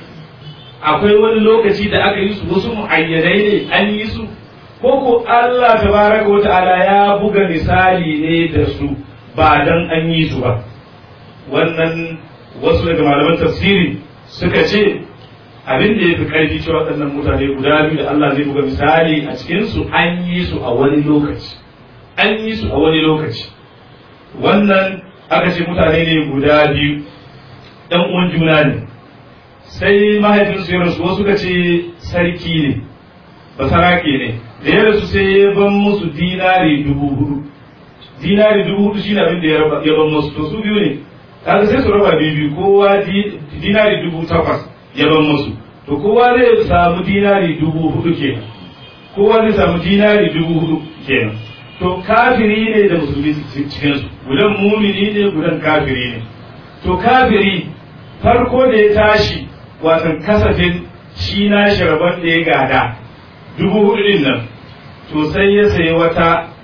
akwai wani lokaci da aka yi su wasu mu'ayyanai ne an yi su ko ko Allah tabaraka wata'ala ya buga misali ne da su ba dan an yi su ba wannan wasu daga malaman tafsiri suka ce abin da ya fi ƙarfi cewa waɗannan mutane guda biyu da Allah zai buga misali a cikin su an yi su a wani lokaci an yi su a wani lokaci wannan aka ce mutane ne guda biyu ɗan uwan juna ne sai mahaifinsu ya rasu wasu ka ce sarki ne basarake ne da ya rasu sai ya ban musu dinari dubu hudu dinari dubu hudu shi abin da ya ban musu to su biyu ne kaga sai su raba biyu biyu kowa dinari dubu takwas ya ban musu to kowa zai samu dinari dubu hudu kenan kowa zai samu dinari dubu hudu kenan to kafiri ne da musulmi cikinsu gudan mumini ne gudan kafiri ne to kafiri farko da ya tashi watan kasafin shi na rabon da ya gada dubu hudu din nan to sai ya sayi wata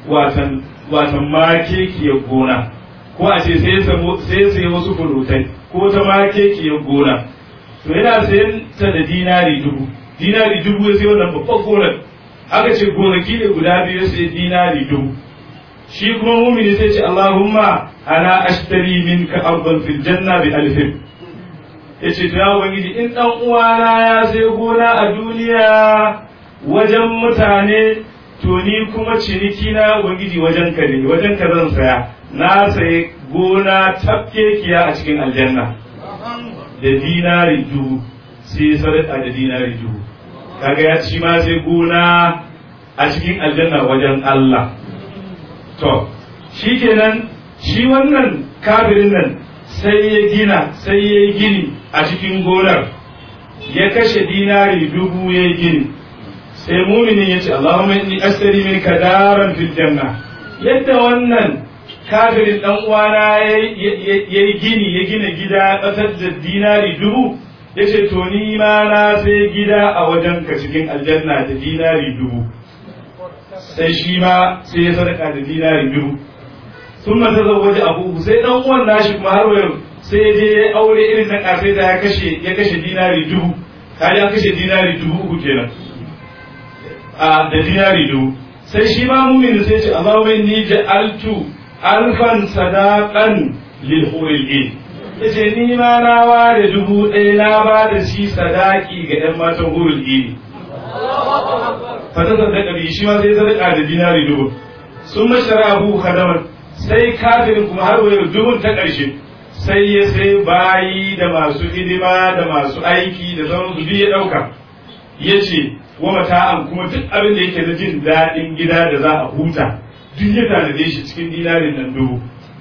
watan watan makekiyar gona ko a ce sai sai sai wasu furutai ko ta makekiyar gona to yana sayan ta da dinari dubu dinari dubu ya sai wannan babban gonar aka ce gonaki ne guda biyu sai dinari dubu shi kuma mumini sai ce Allahumma ana ashtari minka ardan fil janna bi alfin yace to ya ubangiji in dan uwana ya sai gona a duniya wajen mutane to ni kuma ciniki na ubangiji wajen ka ne wajen ka zan saya na sayi gona tafkekiya a cikin aljanna da dinari dubu sai sadaka da dinari dubu kaga ya ci ma sai gona a cikin aljanna wajen Allah to shi kenan shi wannan kafirin nan sai ya gina sai ya yi gini a cikin gonar ya kashe dinari dubu ya yi gini sai muminin ya ce Allahumma inni astari min kadaran fil janna yadda wannan kafirin dan uwana ya yi gini ya gina gida kasar da dinari dubu ya ce to ni ma na sai gida a wajen ka cikin aljanna da dinari dubu sai shi ma sai ya sadaka da dinari dubu sun mata waje abu sai dan uwan nashi kuma har wayo sai ya je ya aure irin na kasai da ya kashe ya kashe dinari dubu kaji an kashe dinari dubu uku kenan a da dinari dubu sai shi ma mumin sai ce Allahumma inni ja'altu alfan sadaqan lil huril in yace ni ma na ware dubu ɗaya na ba da shi sadaki ga ɗan matan hurul ini fata sadaka bi shi ma sai sadaka da dinari dubu sun mashara abu khadaman sai kafirin kuma har wayar dubun ta ƙarshe sai ya sai bayi da masu hidima da masu aiki da sauran su ya ɗauka ya ce wa mata'an kuma duk abin da yake da jin daɗin gida da za a huta duk ya tanade shi cikin dinarin nan dubu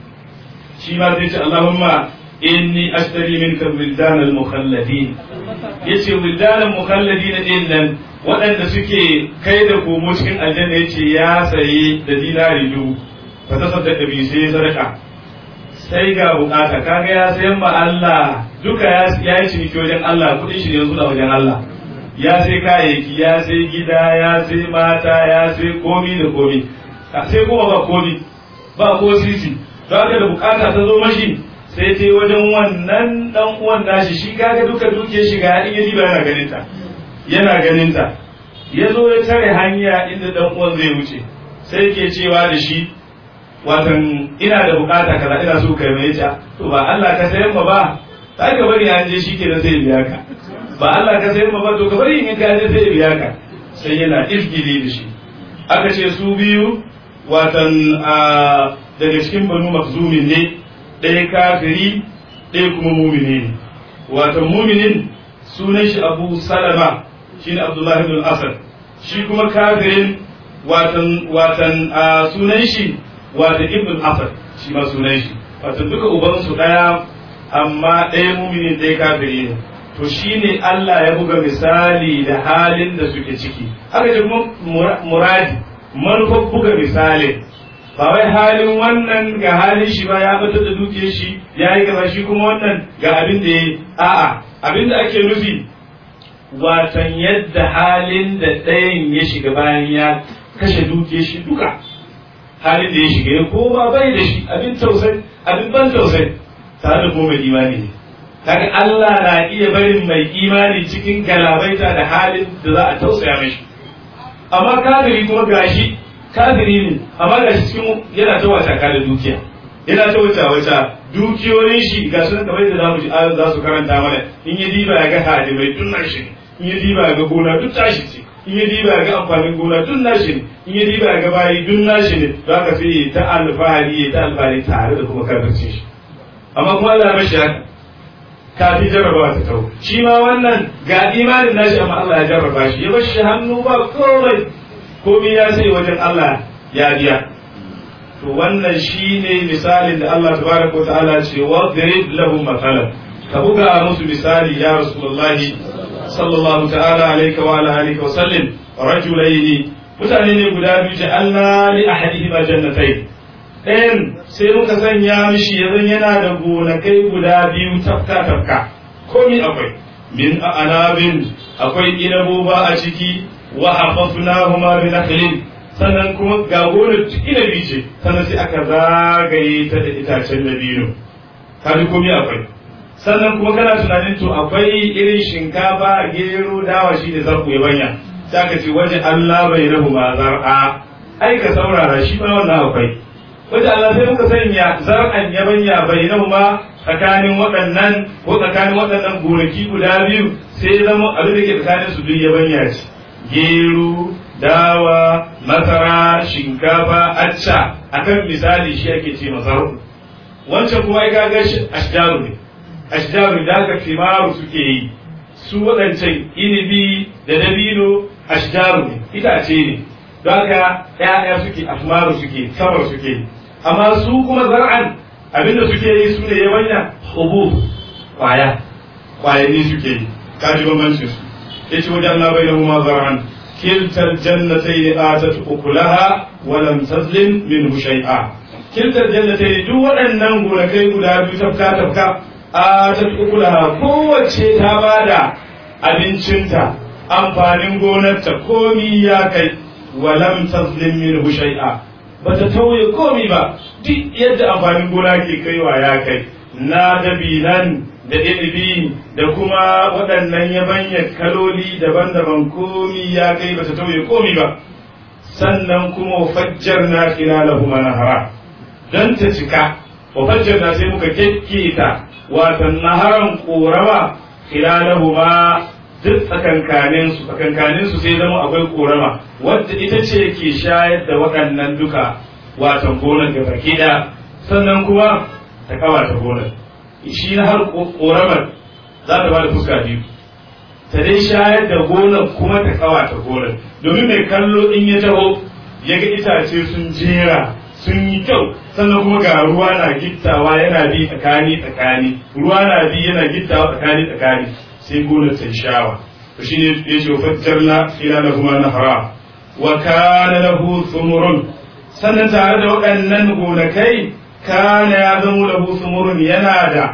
shi ma zai ce Allahumma inni ashtari minka wildan al-mukhalladin yace wildan al-mukhalladin din nan waɗanda suke kai da komo cikin aljanna yace ya saye da dinari dubu fa tasaddaqa bi sai sadaka sai ga bukata kaga ya sayan ma Allah duka ya yi ciniki wajen Allah kudin shi ne yanzu a wajen Allah ya sai kayayyaki ya sai gida ya sai mata ya sai komi da komi sai kuma ba komi ba ko sisi don haka da bukata ta zo mashi sai ta wajen wannan dan uwan nashi shi kaga duka duke shi ga in yaji ba yana ganin ta yana ganin ta ya zo ya tare hanya inda dan uwan zai wuce sai ke cewa da shi watan ina da bukata kaza ina so kai mai ta to ba Allah ka sayan ma ba sai ka bari an je shikenan sai biya ka ba Allah ka sayan ma ba to ka bari in ka je sai biya ka sai yana izgili da shi aka ce su biyu watan daga cikin banu makzumin ne ɗaya kafiri ɗaya kuma mumini ne watan muminin sunan shi abu salama shine abdullahi ibn asad shi kuma kafirin watan watan sunan shi watan ibn asad shi ma sunan shi watan duka ubansu ɗaya amma ɗaya muminin ɗaya kafiri ne to shine Allah ya buga misali da halin da suke ciki haka ce kuma muradi manufar buga misalin ba wai halin wannan ga halin shi ba ya fitar da dukiyar shi ya yi gaba shi kuma wannan ga abin da ya yi a'a abin da ake nufi watan yadda halin da ɗayan ya shiga bayan ya kashe dukiyar shi duka halin da ya shiga ya koma bai da shi abin tausayi abin ban tausayi tare da kuma imani ne kaga Allah na iya barin mai imani cikin galabaita da halin da za a tausaya mashi amma kafiri kuma gashi kafiri ne amma gashi cikin yana ta wata da dukiya yana ta wata wata dukiyoyin shi ga su kamar da zamu ji ayoyin za su karanta mana in ya diba ya ga hadimai tun nashi ne in ya diba ya ga gona duk tashi ce in ya diba ya ga amfanin gona tun nashi ne in ya diba ya ga bayi duk nashi ne za ka sai ta alfahari ta alfahari tare da kuma kafircin shi amma kuma Allah ya mashi haka kafin jarrabawa ta tau shi ma wannan ga imanin nashi amma Allah ya jarraba shi ya bar shi hannu ba komai komai ya sai wajen Allah ya biya to wannan shine misalin da Allah tabaraka ta'ala ce wa darib lahum mathalan ka buga musu misali ya rasulullahi sallallahu ta'ala alaihi wa ala alihi wa sallim rajulaini mutane ne guda biyu ja'alna li ahadihima jannatayn ɗayan sai muka sanya mishi yanzu yana da gonakai guda biyu tafka tafka komi akwai min anabin akwai inaboba a ciki wa hafafnahuma bi nakhlin sannan kuma ga gonar duk inabi ce sannan sai aka zagaye ta da itacen dabino ka ji komai akwai sannan kuma kana tunanin to akwai irin shinkafa gero dawa shi da zarku ya banya sai aka ce waje Allah bai rahu ma zar'a ai ka saurara shi ma wannan akwai waje Allah sai muka sanya zar'an ya banya bai rahu ma tsakanin waɗannan ko tsakanin waɗannan gonaki guda biyu sai zama abin da ke tsakanin su duk ya banya ce gero dawa masara shinkafa acca akan misali shi ake ce masaru wancan kuma ai kaga ashjaru ne ashjaru da aka fimaru suke yi su waɗancan inibi da dabino ashjaru ne itace ne don haka ƴaƴa suke afmaru suke samar suke yi amma su kuma zar'an abinda suke yi su ne yabanya hubu kwaya kwayanni suke yi kaji bambancin su yace wajen Allah bai lahu ma zar'an kiltar jannatai atat ukulaha wa lam tazlim minhu shay'a kiltar jannatai duk waɗannan gonakai guda biyu tafka tafka atat ukulaha kowace ta bada abincinta amfanin gonarta komi ya kai wa lam tazlim minhu shay'a bata tauye komi ba duk yadda amfanin gona ke kaiwa ya kai na dabinan da inibi da kuma waɗannan yabanya kaloli daban-daban komi ya kai bata tauye komi ba sannan kuma fajjar na khilalahu manahara don ta cika wa fajjar na sai muka kekketa watan naharan korama khilalahu ma duk tsakankanin su tsakankanin su sai zama akwai korama wadda ita ce ke shayar da waɗannan duka watan gonar da baki da sannan kuma ta kawata gonar shi na har koramar za ta ba da fuska biyu ta dai shayar da gonar kuma ta kawata gonar domin mai kallo in ya taho ya ga itace sun jera sun yi kyau sannan kuma ga ruwa na gittawa yana bi tsakani tsakani ruwa na bi yana gittawa tsakani tsakani sai gonar ta shawa to shine ya ce fajjarna ila lahu ma nahara wa kana lahu thumurun sannan tare da waɗannan gonakai kana ya zamo lahu thumurun yana da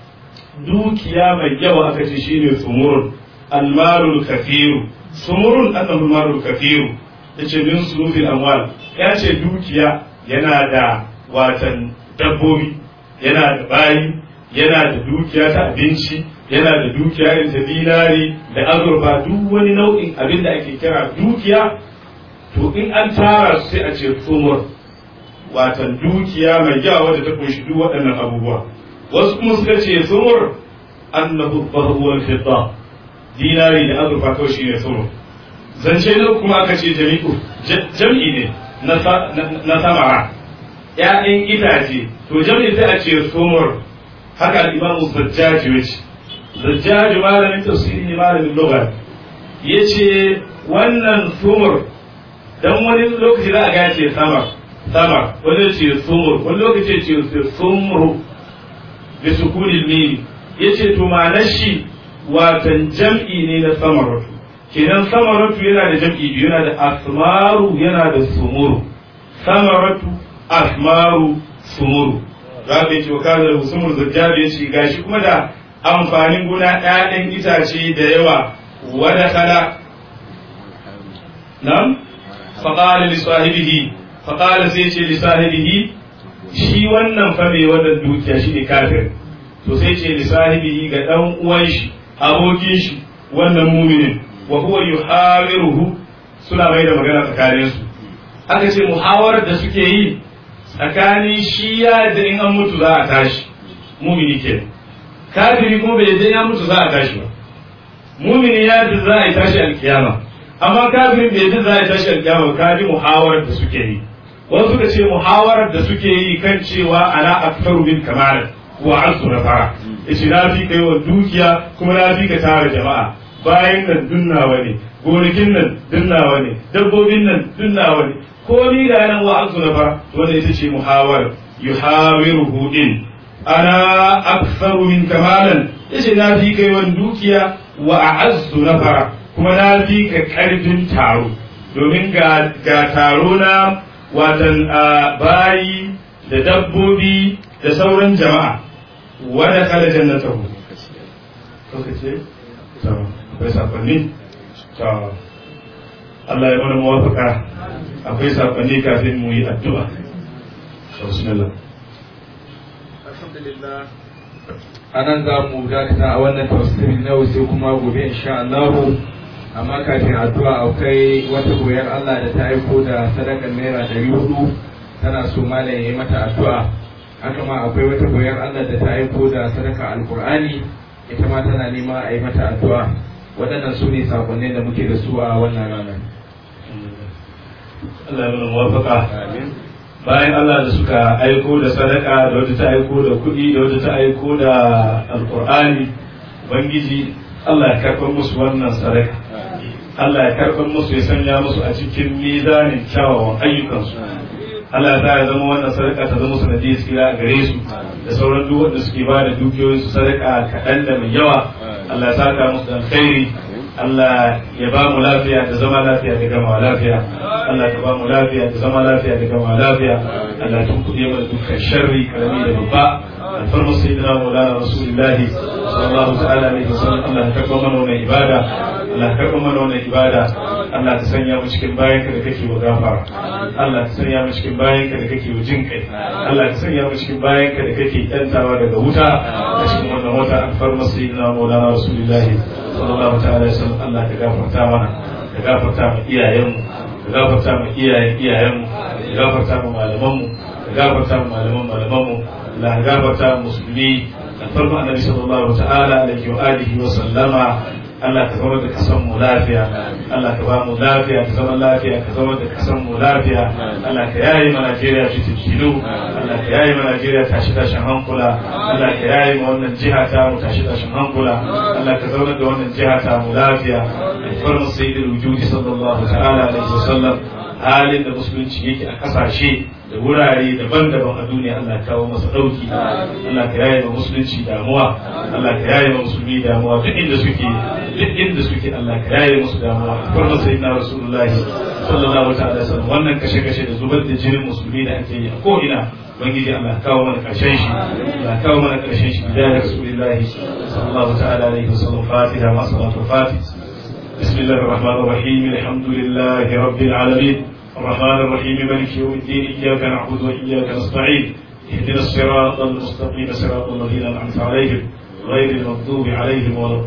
dukiya mai yawa aka ce shine thumurun almarul kafiru thumurun annahu almarul kafiru yace min sunufil amwal ya ce dukiya yana da watan dabbobi yana da bayi yana da dukiya ta abinci yana da dukiya irin ta dinari da azurfa duk wani nau'in abin da ake kira dukiya to in an tara su sai a ce tsumur watan dukiya mai yawa wadda ta kunshi duk waɗannan abubuwa wasu kuma suka ce tsumur annahu dhahabu fidda dinari da azurfa kawai shine tsumur zance na kuma aka ce jami'u jam'i ne na samara ‘ya'yan itace to jam'i sai a ce tsumur haka al'imamu zajjaji wace zajjaji malamin tafsiri ne malamin lugar ya ce wannan sumur don wani lokaci za a gaya ce samar samar wani ce sumur wani lokaci ce sumru da sukunin mimi ya ce to ma'anar shi watan jam'i ne na samaratu kenan samaratu yana da jam'i biyu yana da asmaru yana da sumuru samaratu asmaru sumuru za ka yi ce wa kazar sumur zajjabi ya ce gashi kuma da amfanin gona ɗayan itace da yawa wada kala nan faƙala li sahibihi faƙala sai ce li sahibihi shi wannan fa mai wannan dukiya shi ne kafir to sai ce li sahibihi ga ɗan uwan shi abokin shi wannan muminin wa huwa yuhawiruhu suna mai da magana tsakanin su aka ce muhawarar da suke yi tsakanin shi ya da in an mutu za a tashi mumini kenan kafiri kuma bai je ya mutu za a tashi ba mumini ya ji za a yi tashi alkiyama amma kafirin bai ji za a yi tashi alkiyama ka ji muhawarar da suke yi wasu suka ce muhawarar da suke yi kan cewa ana aktaru min kamar wa azu na fara yace na fi kai wa dukiya kuma na fi ka tara jama'a bayan nan dunnawa ne gonakin nan dunnawa ne dabbobin nan dunnawa ne ko ni ga nan wa azu na fara wanda ita ce muhawar yuhawiruhu din ana aktharu min kamalan yace na fi kai wani dukiya wa a'azzu nafara kuma na fi ka karfin taro domin ga ga taro na watan bayi da dabbobi da sauran jama'a wanda kala jannatahu lokaci to akwai sakonni to Allah ya mana muwafaka akwai sakonni kafin mu yi addu'a bismillah alhamdulillah anan za mu dakata a wannan tafsirin na sai kuma gobe insha Allah amma kafin addu'a akwai wata goyar Allah da ta aiko da sadakar naira ɗari hudu tana so malam ya yi mata addu'a haka ma akwai wata goyar Allah da ta aiko da sadaka alkur'ani ita ma tana nema a yi mata addu'a waɗannan su ne sakonnin da muke da su a wannan ranar Allah ya mana muwafaka bayan Allah da suka aiko da sadaka da wata ta aiko da kuɗi da wata ta aiko da alkur'ani ubangiji Allah ya karɓar musu wannan sadaka Allah ya karɓar musu ya sanya musu a cikin mizanin kyawawan ayyukansu Allah ya sa ya zama wannan sadaka ta zama sanadiyar tsira a gare su da sauran duk wanda suke ba da dukiyoyin su sadaka kaɗan da mai yawa Allah ya saka musu da alkhairi Allah ya ba mu lafiya da zama lafiya da gama lafiya Allah ka ba mu lafiya da zama lafiya da gama lafiya Allah tun kuɗe mana dukkan sharri karami da babba alfarmu sayyidina maulana rasulullahi sallallahu ta'ala alaihi wasallam Allah ka karɓa mana wannan ibada Allah ka karɓa mana wannan ibada Allah ka sanya mu cikin bayanka da kake wa gafara Allah ka sanya mu cikin bayanka da kake wa jin kai Allah ka sanya mu cikin bayanka da kake yantawa daga wuta a cikin wannan wata alfarmu sayyidina maulana rasulullahi sallallahu ta'ala alaihi wasallam Allah ka gafarta mana ka gafarta mu iyayenmu ka gafarta mu iyayen iyayenmu ka gafarta mu malamanmu ka gafarta mu malaman malamanmu Allah ka gafarta mu musulmi alfarmu annabi sallallahu ta'ala alaihi wa alihi wa sallama Allah ka zama da kasan mu lafiya Allah ka ba mu lafiya ka zama lafiya ka zama da kasan mu lafiya Allah ka yayi ma Najeriya fitintinu Allah ka yayi ma Najeriya tashi tashin hankula Allah ka yayi ma wannan jiha ta mu tashi tashin hankula Allah ka zauna da wannan jiha ta mu lafiya alfarmu sayyidul wujudi sallallahu ta'ala alaihi wasallam halin da musulunci yake a kasashe da wurare daban-daban a duniya Allah kawo masa dauki Allah ka yaye ma musulunci damuwa Allah ka yaye ma musulmi damuwa duk inda suke duk inda suke Allah ka yaye musu damuwa farma sayyidina rasulullahi sallallahu ta'ala wasallam wannan kashe-kashe da zubar da jinin musulmi da ake yi a ko ina ubangiji Allah kawo mana karshen shi Allah kawo mana karshen shi da rasulullahi sallallahu ta'ala alaihi wasallam fatiha ma salatu fatih بسم الله الرحمن الرحيم الحمد لله رب العالمين الرحمن الرحيم مالك يوم الدين إياك نعبد وإياك نستعين اهدنا الصراط المستقيم صراط الذين أنعمت عليهم غير المغضوب عليهم ولا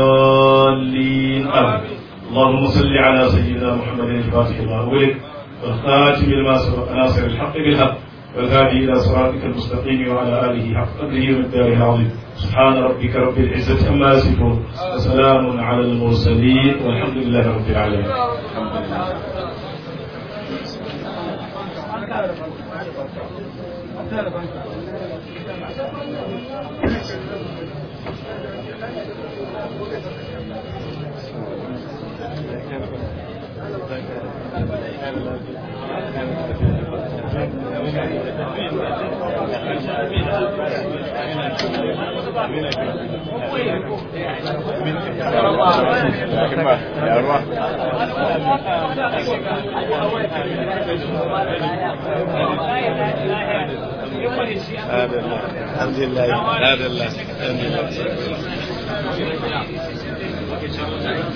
الضالين آمين اللهم صل على سيدنا محمد الفاتح لما أغلق والخاتم لما سبق ناصر الحق بالحق والهادي إلى صراطك المستقيم وعلى آله حق قدره ومقداره العظيم سبحان ربك رب العزة عما يصفون وسلام على المرسلين والحمد لله رب العالمين الحمد لله الحمد لله الحمد لله